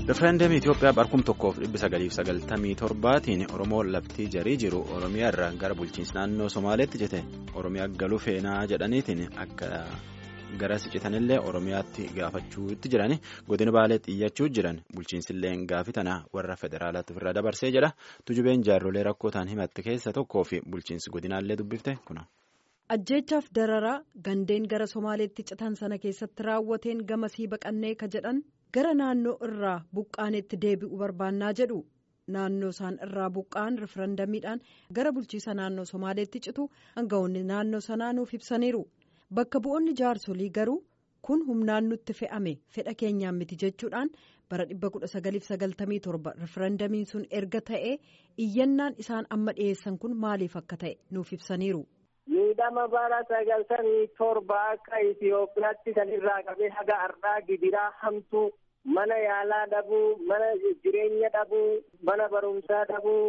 Rifereendamii Itoophiyaa barkum tokkoof dhibbi sagaliif sagaltamii torbaatiin Oromoo laftii jarii jiru Oromiyaa irraa gara bulchiinsa naannoo Somaaleetti jete Oromiyaa galuu feenaa jedhaniitiin akka gara siqitanillee Oromiyaatti gaafachuutti jiran godina baalee xiyyachuu jiran bulchiinsillee gaafi tana warra federaalaatti ofirraa dabarsee jedha tujubeen jaarrolee rakkootaan himatte keessa tokkoo fi bulchiinsi godinaallee dubbifte kuna. ajjeechaaf dararaa gandeen gara somaaleetti citan sana keessatti raawwateen gamasii baqannee ka jedhan gara naannoo irraa buqqaanetti deebi'u barbaannaa jedhu naannoo isaan irraa buqqaan rifarandamiidhaan gara bulchiisa naannoo somaaleetti citu aangawoonni naannoo sanaa nuuf ibsaniiru bakka bu'oonni jaarsolii garuu kun humnaan nutti fe'ame fedha keenyaan miti jechuudhaan bara 1997 rifarandamiin sun erga ta'ee iyyannaan isaan amma dhiyeessan kun maaliif akka ta'e nuuf ibsaniiru. miidhama bara sagaltamii torba akka Itoophiyaatti kan irraa qabee haga har'aa gidiraa hamtuu mana yaalaa dhabuu mana jireenya dhabuu mana barumsaa dhabuu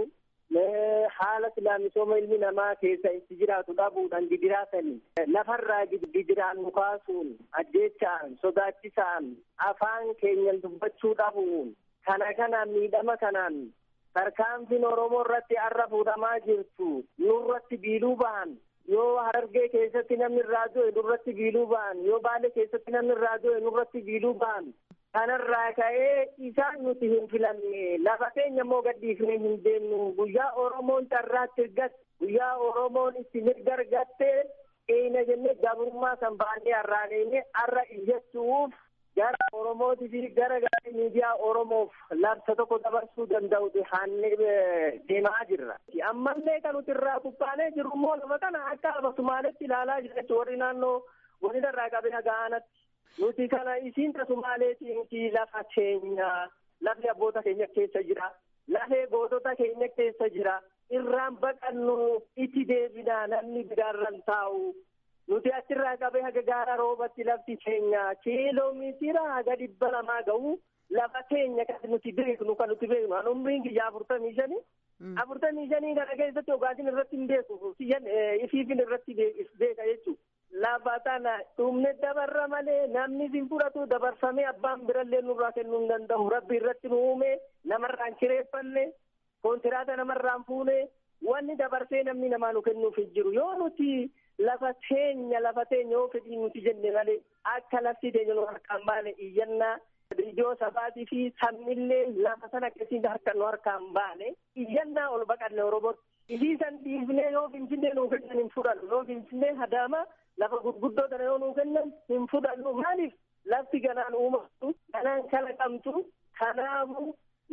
haala silaamisooma ilmi namaa keessa itti jiraatu dhabuudhaan gidiraa sanii lafarraa gidiraan nu kaasuun ajjeechaan sodaachisaan afaan keenyan dubbachuu dhabuun kana kanaan miidhama kanaan tarkaanfiin oromoo irratti arra fuudhamaa jirtu nurratti biiluu bahan yoo harargee keessatti namni irraa du'e nurratti biiluu ba'an yoo baalee keessatti namni irraa du'e nurratti biiluu ba'an kanarraa ka'ee isaan nuti hin filanne lafa keenya immoo gadhiifnee hin deemnu guyyaa oromoon carraatti ergatte guyyaa oromoon itti mirga argatte eeyna jennee gabrummaa kan baannee har'aaneene har'a iyyachuuf gara oromootii fi gara gara miidiyaa oromoof labsa tokko dabarsuu danda'uti haannee deemaa jirra. ammallee kan nuti irraa kuphaanee jiru immoo lafa kana akka lafa sumaaletti ilaalaa jira warri naannoo godina irraa qabee hagaanatti. nuti kana isiin sumaaleetii miti lafa keenya lafni abboota keenya keessa jira lafee gootota keenya keessa jira irraan baqannu itti deebinaa namni biraarran taa'u. nuti achirraa qabee haga gaara roobatti lafti keenya kiiloomeetira haga dhibba lamaa ga'u lafa keenya kan nuti beeknu kan nuti beeknu an umriin kiyya afurtamii shanii afurtamii shanii kana keessatti dhugaatiin irratti hin beeku ifiifin irratti beeka jechuudha. lafa tana dhumne dabarra malee namni sin fudhatu dabarfamee abbaan birallee nurraa kennuu hin danda'u rabbi irratti nu uume namarraan kireeffanne kontiraata namarraan fuune wanni dabarsee namni namaa nu kennuuf hin jiru yoo nuti lafa teenya lafa teenya yoo fedhii nuti jenne malee akka lafti teenya nu harkaan baane iyyannaa ijoo sabaatii fi sammillee lafa sana keessatti harka nu harkaan baane iyyannaa ol baqanne oromootti isii san dhiifnee yoo finfinnee nuu kennan hin fudhannu yoo finfinnee hadaama lafa gurguddoo kana yoo nuu kennan hin fudhannu maaliif lafti ganaan uumamtu ganaan kalaqamtu kanaafu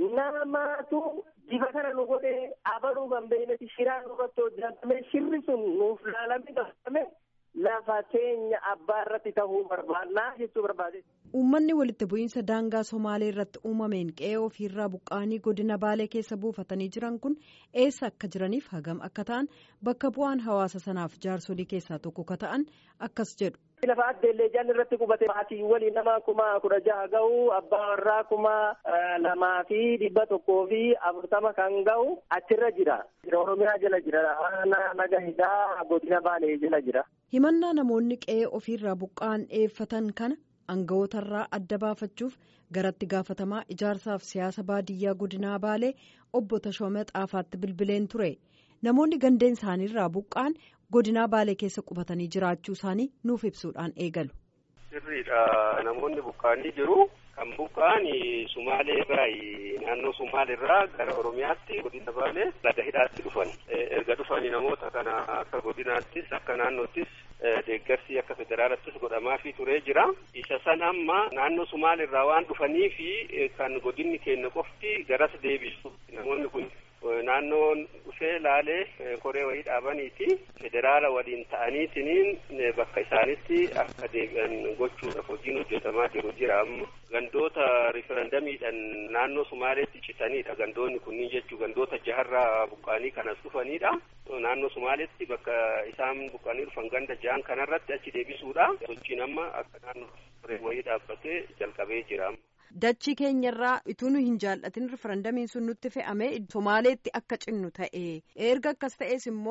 namaatu diba kana nu godhee abaluu kan beeknetti shiraan nurratti hojjetame shirri sun nuuf laalame qabame lafa teenya abbaa irratti ta'uu barbaannaa jechuu barbaade. Uummanni walitti bu'iinsa daangaa Somaalee irratti uumameen qe'ee ofiirraa buqqaanii godina Baalee keessa buufatanii jiran kun eessa akka jiraniif hagam akka ta'an bakka bu'aan hawaasa sanaaf jaarsolii keessaa tokko ka ta'an akkas jedhu. Lafa addeellee jan irratti qubate maatii waliin nama kuma kudha jaha ga'u abbaa warraa kuma lamaa fi dhibba tokkoo fi afurtama kan ga'u achirra jira. Oromiyaa jala jira. Naga hidhaa godina Baalee jala jira. Himannaa namoonni qe'ee ofiirraa buqqa'an dhiyeeffatan kana aanga'ootarraa adda baafachuuf garatti gaafatamaa ijaarsaaf siyaasa baadiyyaa godinaa Baalee obbo Tashoomee Xaafaatti bilbileen ture. Namoonni gandeen isaaniirraa buqqa'an godinaa Baalee keessa qubatanii jiraachuu isaanii nuuf ibsuudhaan eegalu. Sirriidha namoonni buqqa'anii jiru. Kan buqqa'an Sumaalee irraa naannoo Sumaalee irraa gara Oromiyaatti godina Baalee ladda hidhaatti dhufan. Erga dhufanii namoota kana akka godinaattis akka naannoottis deeggarsi akka federaalattis godhamaafii turee jira. Isa san amma naannoo Sumaalee irraa waan dhufanii fi kan godinni keenya qofti garas deebisu. Namoonni kun naannoon dhufee laalee koree wayii dhaabaniiti federaala waliin ta'aniitiniin bakka isaanitti akka deebi'an gochuudhaaf hojiin hojjetamaa jiru jira amma gandoota riferendamiidhaan naannoo sumaaleetti citanidha gandoonni kunniin jechuu gandoota jaharraa buqqaanii kanas dhufanidha naannoo sumaaleetti bakka isaan buqqaanii dhufan ganda jahan kanarratti achi deebisuudha sochiin amma akka naannoo koree wayii dhaabbatee jalqabee jira Dachii keenyarraa utuu nu hin jaallatin rifarandamiin sun nutti fe'ame Somaaleetti akka cinnu ta'e erga akkas ta'es immoo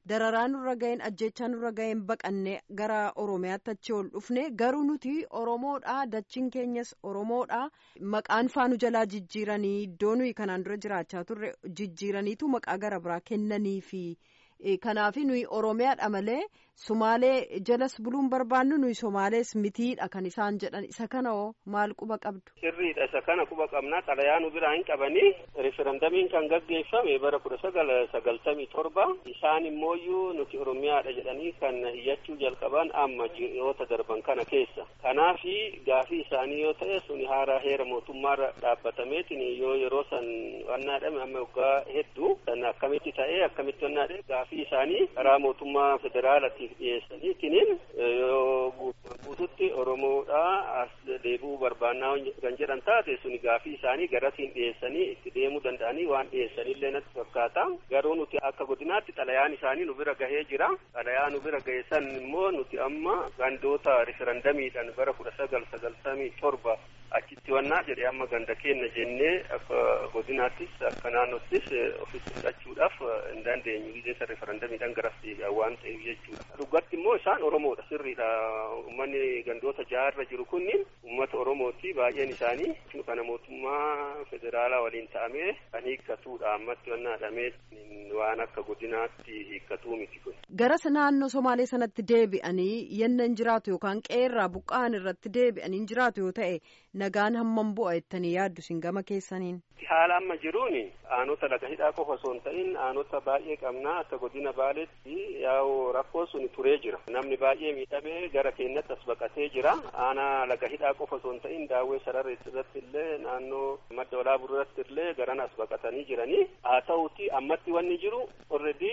dararaa nurra ga'een ajjechaa nurra ga'een baqannee gara oromiyaatti achi ol dhufne garuu nuti oromoodha dachiin keenyas oromoodha maqaan faanu jalaa jijjiiranii iddoo nuyi kanaan dura jiraachaa turre jijjiiraniitu maqaa gara biraa kennanii fi kanaaf nuyi oromiyaadha malee sumaalee jalas buluun barbaannu nuyi somaalees mitiidha kan isaan jedhan isa kana hoo maal quba qabdu. sirriidha isa kana quba qabnaa xalayaa nu biraa hin qabanii referendamiin kan gaggeeffame bara kudha sagal sagaltamii torba isaan immooyyuu nuti oromiyaadha jedhanii kan iyyachuu jalqaban amma ji'oota darban kana keessa kanaafi gaafii isaanii yoo ta'e suni haaraa heera mootummaarra dhaabbatameetiin yoo yeroo san wannaadhame amma waggaa hedduu san akkamitti ta'ee akkamitti wannaadhe gaafii isaanii karaa mootummaa federaalaatiif dhiyeessaniitiin yoo guututti oromoodha as deebi'uu barbaannaa kan jedhan taate suni gaafii isaanii garasiin dhiyeessanii itti deemuu danda'anii waan dhiyeessanillee natti fakkaata garuu nuti akka godinaatti xalayaan isaanii nu bira gahee jira xalayaa nu bira gahe san immoo nuti amma gandoota riferendamiidhaan bara kudha sagal sagaltamii torba achitti wannaa jedhe amma ganda keenna jennee akka godinaattis akka naannottis ofitti fudhachuudhaaf hin dandeenyu gideessa referendamiidhaan garas deebi'an waan ta'eef jechuudha. Dhugatti immoo isaan Oromoodha sirriidha. Uummanni gandoota jaarra jiru kunniin uummata Oromooti baay'een isaanii kana mootummaa federaalaa waliin ta'amee kan hiikkatuudha ammatti wannaadhamee waan akka godinaatti hiikkatuu miti kun. Garas naannoo Somaalee sanatti deebi'anii yennan jiraatu yookaan qeerraa buqqa'an irratti deebi'anii jiraatu yoo ta'e nagaan hammam bu'a jettanii yaaddu isin gama keessaniin. Haala amma jiruun aanota laga hidhaa qofa osoo hin ta'in aanota baay'ee qabnaa akka godina baaleetti yaa'u rakkoo sun turee jira. Namni baay'ee miidhamee gara keenyatti as baqatee jira. Aanaa laga hidhaa qofa osoo hin ta'in daawwee sararreetti irratti illee naannoo madda walaabuu irratti illee garan as baqatanii jiranii. Haa ta'uuti ammatti wanni jiru already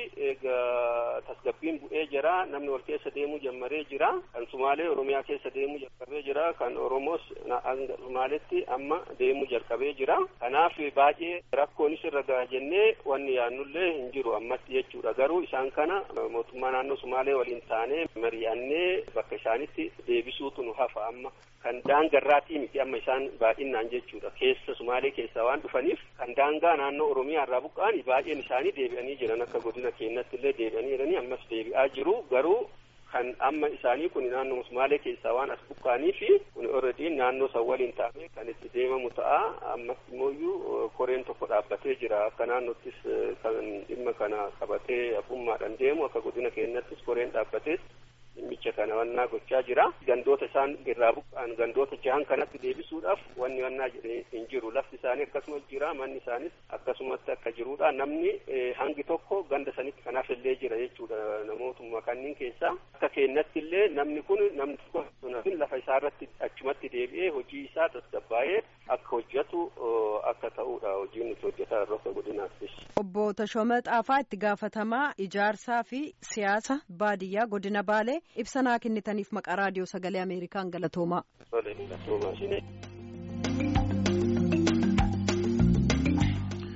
egaa tasgabbiin bu'ee jira. Namni wal keessa deemuu jalqabee jira. Kan Sumaalee Oromiyaa keessa deemuu jalqabee jira. Kan Oromoos Sumaaleetti amma deemuu jalqabee jira. Kanaaf baay'ee rakkoonis irra gaha jennee wanni yaannullee hin jiru ammatti jechuudha garuu isaan kana mootummaa naannoo sumaalee waliin taanee mari'annee bakka isaanitti deebisuutu nu hafa amma kan daangarraatii miti amma isaan baay'inaan jechuudha keessa sumaalee keessaa waan dhufaniif kan daangaa naannoo oromiyaa irraa buqqa'an baay'een isaanii deebi'anii jiran akka godina keenyatti illee deebi'anii jiranii ammas deebi'aa jiru garuu kan amma isaanii kun naannoo sumaalee keessaa waan as buqqa'anii fi kun already naannoo san waliin taa'ee kan itti deemamu ta'a ammas immoo koreen tokko dhaabbatee jira akka naannottis kan dhimma kana qabatee abbummaadhaan deemu akka godina keenyattis koreen dhaabbatee dhimmicha kana wannaa gochaa jira gandoota isaan irraa buqqa'an gandoota jahan kanatti deebisuudhaaf wanni wannaa jedhee hin jiru lafti isaanii akkasuma jira manni isaanis akkasumatti akka jirudha namni hangi tokko ganda sanitti kanaaf illee jira jechuudha namootuma kanneen keessaa akka keenyatti illee namni kun namni tokko lafa isaarratti achumatti deebi'ee hojii isaa tasgabbaa'ee akka hojjetu akka ta'udha hojiin nuti hojjetaa irra akka godinaattis. Obbo Tashooma Xaafaa itti gaafatamaa ijaarsaa fi siyaasa baadiyyaa godina Baalee ibsa naa kennitaniif maqaa raadiyoo sagalee Ameerikaan galatoomaa. Galatoomaa.